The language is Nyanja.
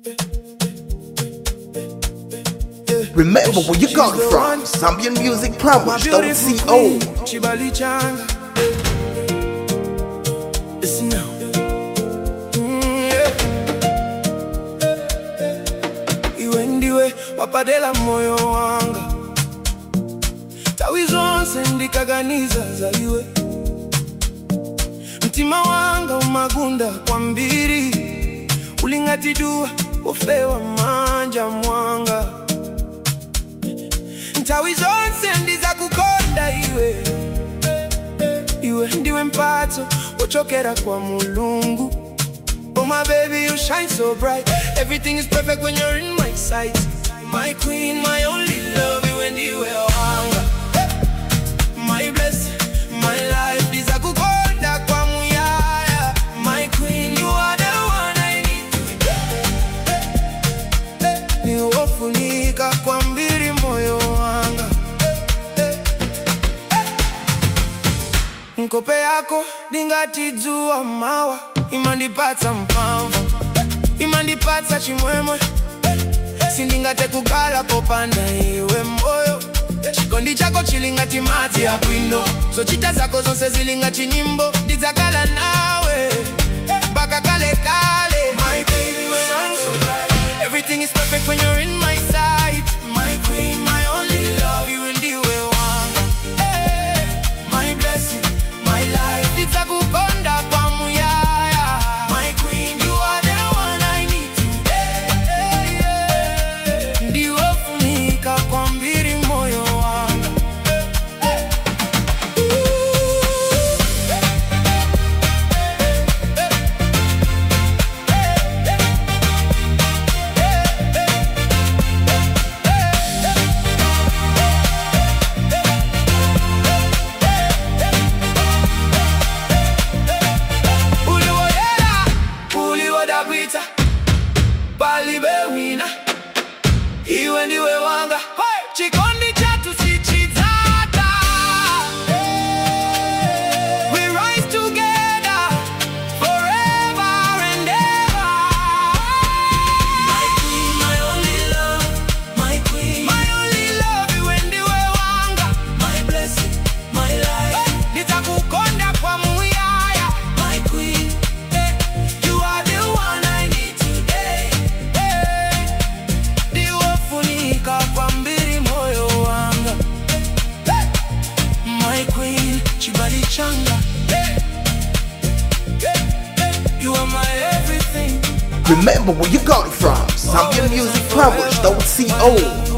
Remember where you got it from. Zambian Music My Powers, beautiful CO. queen, Chibali Changa. Listen now. Mm, yeah. Iwe ndiwe wapadela moyo wanga tawi zonse ndikaganiza za iwe mtima wanga umagunda kwa mbiri ulingatidua ofewa manja mwanga ntawi zonse ndiza kukonda iwe iwe ndiwe mpatso ochokera kwa mulungu Oh my baby you shine so bright Everything is perfect when you're in my sight My queen, my only love iwe ndiwe wanga My blessing, my life ndiza kukonda kwa muyaya My queen, you are the one I need niwofunika kwa mbiri moyo wanga nkope yako ndingatidzuwa mawa imandipatsa mphamvu imandipatsa chimwemwe sindingate kugala popanda iwe moyo chikondi chako chilingati madzi ya bwino zochita zako zonse zilingati nyimbo ndidzakala nawe mpaka kale kale My baby, when I'm so bright. Everything is perfect when you're in my sight My queen, my only love you ndiwe wanga Hey, My blessing, my life Nitakukonda kwa muyaya My queen, you are the one I need today Ndiwe funika kwa mbiri moyo wanga uliwoyera uliwodabwita palibe wina iwe ndiwe wanga chikondi chatu sichitata We rise together forever and ever My queen, my only love My queen My only love iwe ndiwe wanga My blessing, my life Nitakukonda kwa muyaya My queen You are the one I need today ndiwofunika kwa mbiri moyo wanga My queen, chibali changa You are my everything Remember where you got it from. Zambian Music Powers, CO.